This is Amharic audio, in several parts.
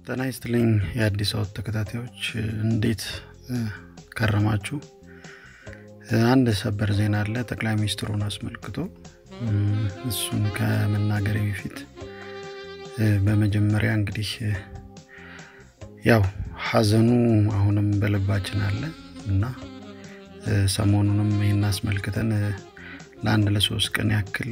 ጤና ይስጥልኝ የአዲስ አወት ተከታታዮች እንዴት ከረማችሁ? አንድ ሰበር ዜና አለ ጠቅላይ ሚኒስትሩን አስመልክቶ እሱን ከመናገሬ በፊት በመጀመሪያ እንግዲህ ያው ሀዘኑ አሁንም በልባችን አለ እና ሰሞኑንም ይህን አስመልክተን ለአንድ ለሶስት ቀን ያክል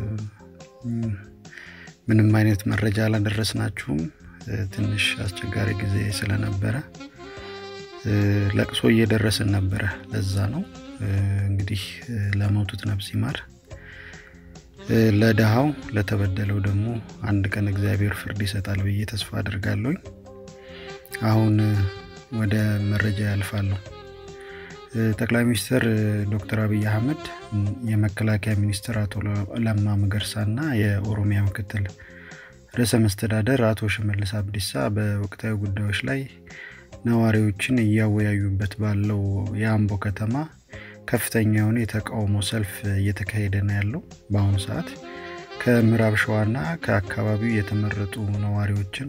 ምንም አይነት መረጃ አላደረስናችሁም ትንሽ አስቸጋሪ ጊዜ ስለነበረ ለቅሶ እየደረስን ነበረ ለዛ ነው እንግዲህ ለሞቱት ነፍስ ይማር ለድሃው ለተበደለው ደግሞ አንድ ቀን እግዚአብሔር ፍርድ ይሰጣል ብዬ ተስፋ አድርጋለሁኝ አሁን ወደ መረጃ ያልፋለሁ ጠቅላይ ሚኒስትር ዶክተር አብይ አህመድ የመከላከያ ሚኒስትር አቶ ለማ መገርሳ እና የኦሮሚያ ምክትል ርዕሰ መስተዳደር አቶ ሽመልስ አብዲሳ በወቅታዊ ጉዳዮች ላይ ነዋሪዎችን እያወያዩበት ባለው የአምቦ ከተማ ከፍተኛ የሆነ የተቃውሞ ሰልፍ እየተካሄደ ነው ያለው በአሁኑ ሰዓት ከምዕራብ ሸዋና ከአካባቢው የተመረጡ ነዋሪዎችን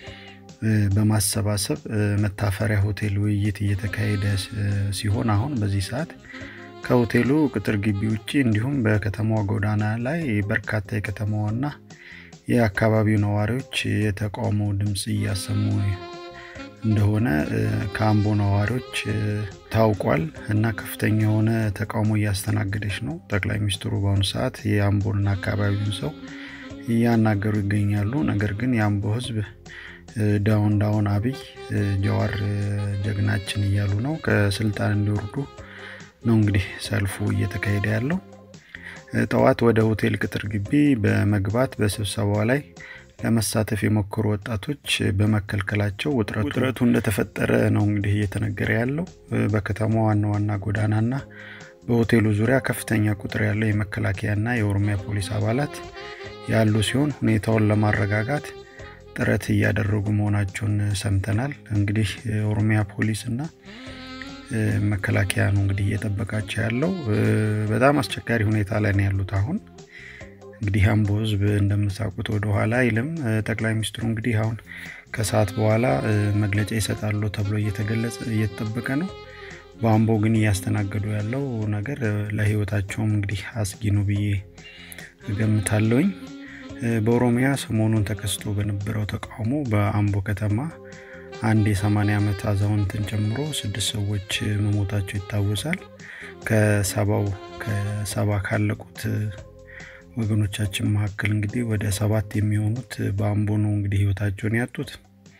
በማሰባሰብ መታፈሪያ ሆቴል ውይይት እየተካሄደ ሲሆን አሁን በዚህ ሰዓት ከሆቴሉ ቅጥር ግቢ ውጭ እንዲሁም በከተማዋ ጎዳና ላይ በርካታ የከተማዋና የአካባቢው ነዋሪዎች የተቃውሞ ድምፅ እያሰሙ እንደሆነ ከአምቦ ነዋሪዎች ታውቋል እና ከፍተኛ የሆነ ተቃውሞ እያስተናገደች ነው ጠቅላይ ሚኒስትሩ በአሁኑ ሰዓት የአምቦንና አካባቢውን ሰው እያናገሩ ይገኛሉ ነገር ግን የአምቦ ህዝብ ዳውን ዳውን አብይ ጀዋር ጀግናችን እያሉ ነው ከስልጣን እንዲወርዱ ነው እንግዲህ ሰልፉ እየተካሄደ ያለው ጠዋት ወደ ሆቴል ቅጥር ግቢ በመግባት በስብሰባው ላይ ለመሳተፍ የሞከሩ ወጣቶች በመከልከላቸው ውጥረቱ እንደተፈጠረ ነው እንግዲህ እየተነገረ ያለው በከተማ ዋና ዋና ጎዳናና በሆቴሉ ዙሪያ ከፍተኛ ቁጥር ያለው የመከላከያና የኦሮሚያ ፖሊስ አባላት ያሉ ሲሆን ሁኔታውን ለማረጋጋት ጥረት እያደረጉ መሆናቸውን ሰምተናል እንግዲህ የኦሮሚያ ፖሊስ እና መከላከያ ነው እንግዲህ እየጠበቃቸው ያለው በጣም አስቸጋሪ ሁኔታ ላይ ነው ያሉት አሁን እንግዲህ አምቦ ህዝብ እንደምታውቁት ወደ ኋላ አይልም ጠቅላይ ሚኒስትሩ እንግዲህ አሁን ከሰዓት በኋላ መግለጫ ይሰጣሉ ተብሎ እየተገለጸ እየተጠበቀ ነው በአምቦ ግን እያስተናገዱ ያለው ነገር ለህይወታቸውም እንግዲህ አስጊ ነው ብዬ እገምታለሁኝ በኦሮሚያ ሰሞኑን ተከስቶ በነበረው ተቃውሞ በአምቦ ከተማ አንድ የ80 ዓመት አዛውንትን ጨምሮ ስድስት ሰዎች መሞታቸው ይታወሳል ከሰባው ከሰባ ካለቁት ወገኖቻችን መካከል እንግዲህ ወደ ሰባት የሚሆኑት በአምቦ ነው እንግዲህ ህይወታቸውን ያጡት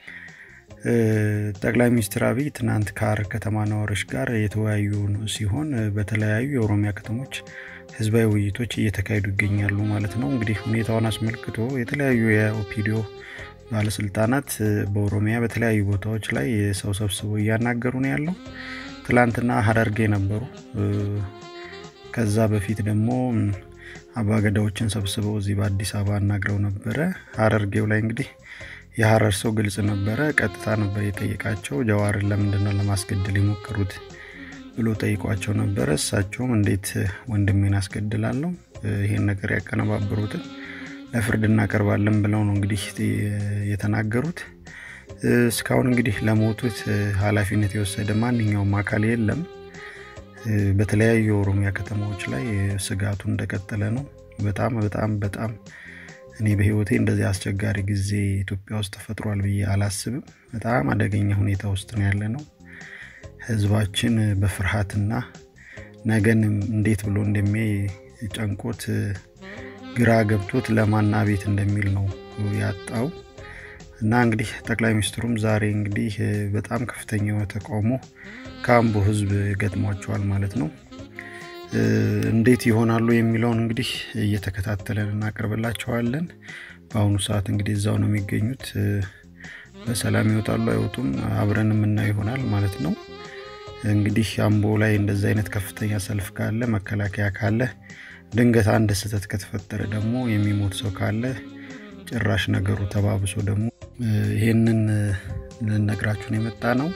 ጠቅላይ ሚኒስትር አብይ ትናንት ከሀረር ከተማ ነዋሪዎች ጋር የተወያዩ ሲሆን በተለያዩ የኦሮሚያ ከተሞች ህዝባዊ ውይይቶች እየተካሄዱ ይገኛሉ ማለት ነው እንግዲህ ሁኔታውን አስመልክቶ የተለያዩ የኦፒዲዮ ባለስልጣናት በኦሮሚያ በተለያዩ ቦታዎች ላይ ሰው ሰብስበው እያናገሩ ነው ያለው ትላንትና ሀረርጌ ነበሩ ከዛ በፊት ደግሞ አባገዳዎችን ሰብስበው እዚህ በአዲስ አበባ አናግረው ነበረ ሀረርጌው ላይ እንግዲህ የሀረር ሰው ግልጽ ነበረ ቀጥታ ነበር የጠየቃቸው ጀዋርን ለምንድነው ለማስገደል የሞከሩት ብሎ ጠይቋቸው ነበረ እሳቸውም እንዴት ወንድሜን አስገድላለሁ ይሄን ነገር ያቀነባበሩትን ለፍርድ እናቀርባለን ብለው ነው እንግዲህ የተናገሩት እስካሁን እንግዲህ ለሞቱት ኃላፊነት የወሰደ ማንኛውም አካል የለም በተለያዩ የኦሮሚያ ከተማዎች ላይ ስጋቱ እንደቀጠለ ነው በጣም በጣም በጣም እኔ በህይወቴ እንደዚህ አስቸጋሪ ጊዜ ኢትዮጵያ ውስጥ ተፈጥሯል ብዬ አላስብም በጣም አደገኛ ሁኔታ ውስጥ ነው ያለ ነው ህዝባችን በፍርሃትና ነገን እንዴት ብሎ እንደሚያይ ጨንቆት ግራ ገብቶት ለማና ቤት እንደሚል ነው ያጣው እና እንግዲህ ጠቅላይ ሚኒስትሩም ዛሬ እንግዲህ በጣም ከፍተኛ ተቃውሞ ከአምቦ ህዝብ ገጥሟቸዋል ማለት ነው እንዴት ይሆናሉ የሚለውን እንግዲህ እየተከታተለን እናቀርብላቸዋለን በአሁኑ ሰዓት እንግዲህ እዛው ነው የሚገኙት በሰላም ይወጣሉ አይወጡም አብረን የምናየው ይሆናል ማለት ነው እንግዲህ አምቦ ላይ እንደዚ አይነት ከፍተኛ ሰልፍ ካለ መከላከያ ካለ ድንገት አንድ ስህተት ከተፈጠረ ደግሞ የሚሞት ሰው ካለ ጭራሽ ነገሩ ተባብሶ ደግሞ ይህንን ልነግራችሁን የመጣ ነው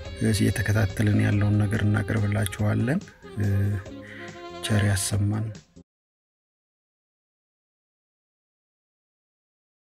እየተከታተልን ያለውን ነገር እናቀርብላችኋለን ቸር ያሰማን